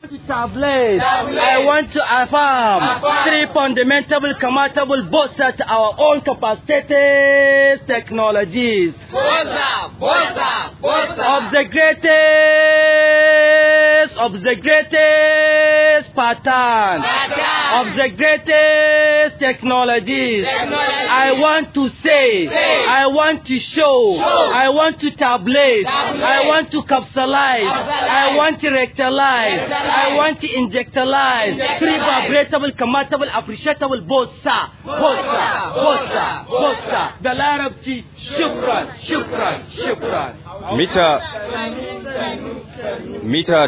to tablet. I want to affirm three fundamental compatible both at our own capacitated technologies Bosa, bosa, bosa. of the greatest of the greatest pattern Pattern. of the greatest technologies. Technology. I want to say, Say. I want to show, Show. I want to tabulate, Tabulate. I want to capsulize, Capsulize. I want to rectalize, Rectalize. I want to injectalize, Injectalize. three vibratable, commatable, appreciable, bossa, bossa, bossa, bossa, da larabci, shukran, shukran, shukran. mita mita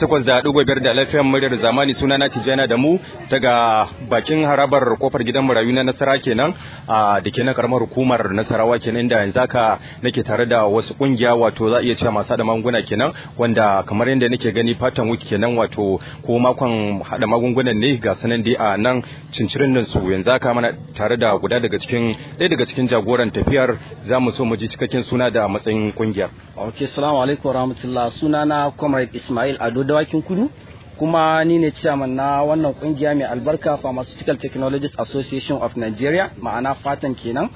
88.5 da lafiyar muryar zamani suna na tijana da mu daga bakin harabar kofar gidan marayu na nasara kenan a da ke na karamar hukumar nasarawa kenan da yanzu haka nake tare da wasu kungiya wato za a iya cewa masu da magunguna kenan wanda kamar yadda nake gani fatan wiki kenan wato ko makon hada magungunan ne ga sanan dai a nan cincirin nan su yanzu haka mana tare da guda daga cikin ɗaya daga cikin jagoran tafiyar za mu so mu ji cikakken suna da matsayin kungiyar Ok, salamu alaikum rahmatullah sunana Comrade Ismail Ado Dawakin Kudu kuma ni ne chairman na wannan kungiya mai albarka Pharmaceutical Technologies Association of Nigeria ma'ana fatan kenan.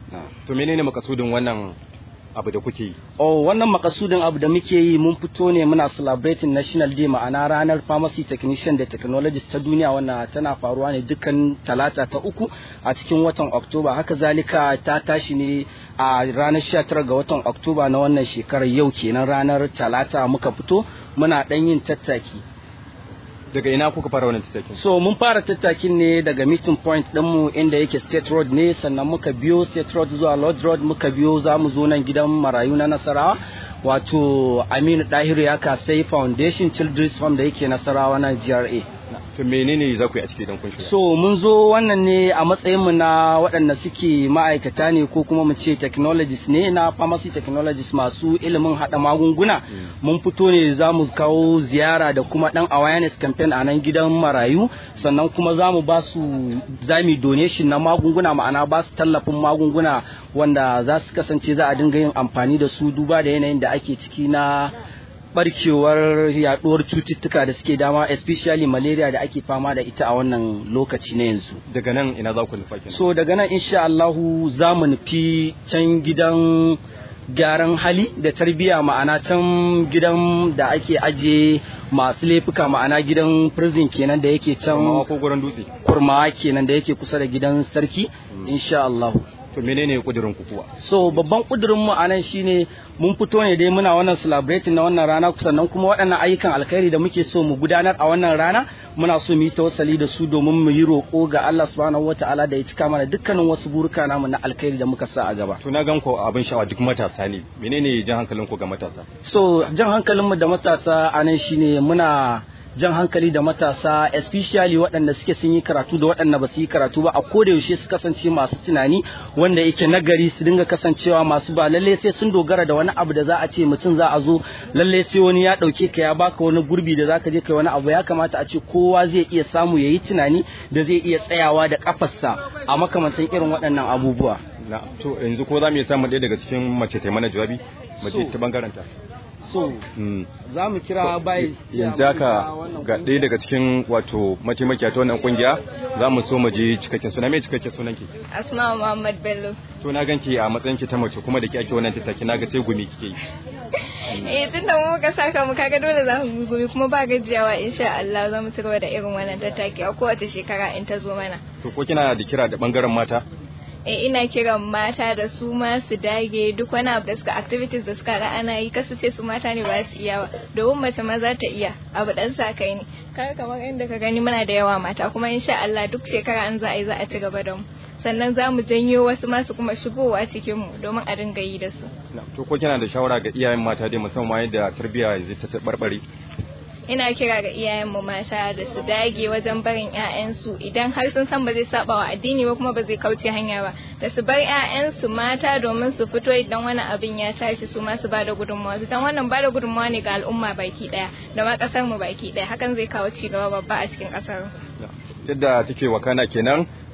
To menene makasudin wannan abu da kuke yi? Oh, wannan makasudin abu da muke yi mun fito ne muna celebrating National Day ma'ana ranar Pharmacy Technician da Technologist ta duniya wannan tana faruwa ne dukkan talata ta uku a cikin watan Oktoba. Haka zalika ta tashi ne a ranar 19 ga watan Oktoba na wannan shekarar yau kenan ranar talata muka fito muna ɗan yin tattaki. Daga ina kuka fara wannan tattakin? So mun fara tattakin ne daga meeting point ɗinmu inda yake State Road ne sannan muka biyo State Road zuwa Lord Road muka biyo za mu zo nan gidan marayu na Nasarawa wato Aminu Dahiru ya kasai Foundation Children's Home da yake Nasarawa na GRA. To menene za ku yi a ciki don kun shiga? So mun zo wannan ne a matsayinmu na waɗanda suke ma'aikata ne ko kuma mu ce technologists ne na pharmacy technologists masu ilimin haɗa magunguna. Mun fito ne za mu kawo ziyara da kuma ɗan awareness campaign a nan gidan marayu sannan kuma za mu ba su za mu yi donation na magunguna ma'ana ba su tallafin magunguna wanda za su kasance za a dinga yin amfani da su duba da yanayin da ake ciki na barkewar yaduwar cututtuka da suke dama especially malaria da ake fama da ita a wannan lokaci na yanzu Daga nan ina za ku nufa kenan? so daga nan insha Allahu za mu nufi can gidan gyaran hali da tarbiyya ma'ana can gidan da ake aje masu laifuka ma'ana gidan prison kenan da yake Amma can ko gurin dutse? kurmawa kenan da yake kusa da gidan sarki insha Allahu To menene kudirin ku kuwa? so babban kudurin mu anan shine mun fito ne dai muna wannan celebrating na wannan rana sannan kuma waɗannan ayyukan alkhairi da muke so mu gudanar a wannan rana muna so mu yi tawassali da su domin mu yi roƙo ga Allah subhanahu wataala da ya cika mana dukkanin wasu buruka namu na alkhairi da muka sa a gaba To na gan ku abin sha'awa duk matasa ne. Menene jan hankalin ku ga matasa? so jan hankalinmu da matasa anan shine muna jan hankali da matasa especially waɗanda suke sun yi karatu da waɗanda ba su yi karatu ba a koda yaushe su kasance masu tunani wanda yake nagari su dinga kasancewa masu ba lalle sai sun dogara da wani abu da za a ce mutum za a zo lalle sai wani ya ɗauke ka ya baka wani gurbi da zaka je kai wani abu ya kamata a ce kowa zai iya samu ya yi tunani da zai iya tsayawa da kafarsa a makamantan irin waɗannan abubuwa Na to yanzu ko za mu iya samun ɗaya daga cikin mace ta mana jawabi? Mace So- ta bangaren ta. so Mm. za mu kira bai yanzu haka ga ɗaya daga cikin wato mataimakiya ta wannan kungiya za mu so mu ji cikakken suna mai cikakken sunan ki Asma Muhammad Bello. to na ganki a matsayin ki ta mace kuma da ki ake wannan tattaki na ga sai gumi kike yi Eh tun da mu muka saka mu kaga dole za mu gumi kuma ba gajiyawa insha Allah za mu ci gaba da irin wannan tattaki a kowace shekara in ta zo mana. to ko kina da kira da bangaren mata Eh ina kiran mata da su ma su dage duk wani abu da suka activities da suka ga ana yi kasu ce su mata ne ba su iya ba domin mace ma za ta iya abu dan sa kai ne kaga kamar inda ka gani muna da yawa mata kuma insha Allah duk shekara an za a yi za a ci gaba da mu sannan za mu janyo wasu masu kuma shigowa cikin mu domin a dinga yi da su. Na, to ko kina da shawara ga iyayen mata dai musamman yadda tarbiyya yanzu ta tabarbare ina kira ga iyayenmu mata da su dage wajen barin 'ya'yansu idan har sun san ba zai saba wa addini ba kuma ba zai kauce hanya ba da su bar 'ya'yansu mata domin su fito idan wani abin ya tashi su ma su bada gudunmawa su dan wannan bada gudunmawa ne ga al'umma baki daya da ma kasar mu baki daya hakan zai kawo ci gaba babba a cikin kasar yadda take wakana kenan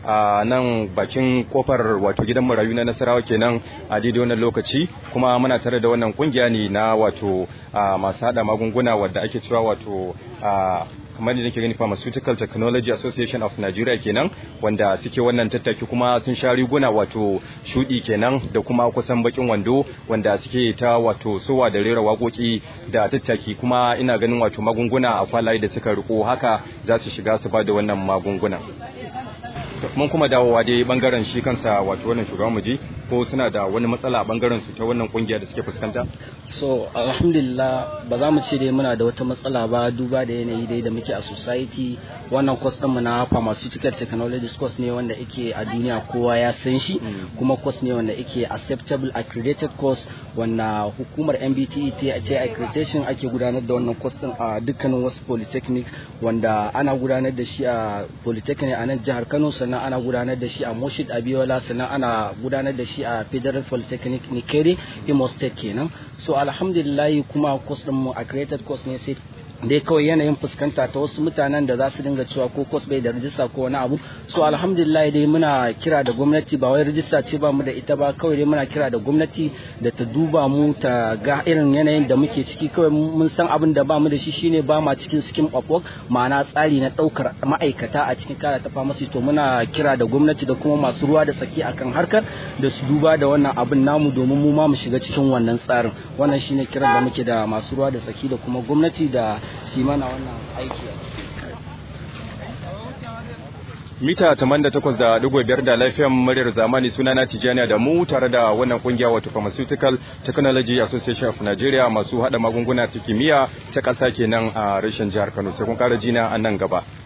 a nan bakin kofar wato gidan marayu na Nasarawa kenan a daidai wannan lokaci kuma muna tare da wannan kungiya ne na wato masu hada magunguna wadda ake cewa wato kamar da nake gani Pharmaceutical Technology Association of Nigeria kenan wanda suke wannan tattaki kuma sun sha riguna wato shudi kenan da kuma kusan bakin wando wanda suke ta wato sowa da rera waƙoƙi da tattaki kuma ina ganin wato magunguna a kwalaye da suka riko haka za su shiga su ba da wannan magunguna mun kuma dawowa dai bangaren shi kansa wato wannan shugaban muji ko suna da wani matsala a bangaren su ta wannan kungiya da suke fuskanta so alhamdulillah ba za mu ce dai muna da wata matsala ba duba da yanayi dai da muke a society wannan course din mu na pharmaceutical technology course ne wanda yake a duniya kowa ya san shi kuma course ne wanda yake acceptable accredited course wanda hukumar MBTE ta ta accreditation ake gudanar da wannan course din a dukkanin wasu polytechnic wanda ana gudanar da shi a polytechnic a nan jihar Kano sannan ana gudanar da shi a Moshid Abiola sannan ana gudanar da shi a Federal Polytechnic Nikere Imo State kenan so alhamdulillah kuma course din mu accredited course ne sai dai kawai yanayin fuskanta ta wasu mutanen da za su dinga cewa ko kos bai da rijista ko wani abu so alhamdulillah dai muna kira da gwamnati ba wai rijista ce ba mu da ita ba kawai dai muna kira da gwamnati da ta duba mu ta ga irin yanayin da muke ciki kawai mun san abin da ba mu da shi shine ba ma cikin scheme of work ma'ana tsari na daukar ma'aikata a cikin kara ta famasi to muna kira da gwamnati da kuma masu ruwa da tsaki akan harkar da su duba da wannan abin namu domin mu ma mu shiga cikin wannan tsarin wannan shine kiran da muke da masu ruwa da tsaki da kuma gwamnati da shi mana wannan aiki mita 88.5 da lafiyan muryar zamani suna na tijaniya da mu tare da wannan kungiya wato pharmaceutical technology association of nigeria masu hada magunguna ta kimiyya ta kasa kenan a rashin jihar kano sai kun kara jina a nan gaba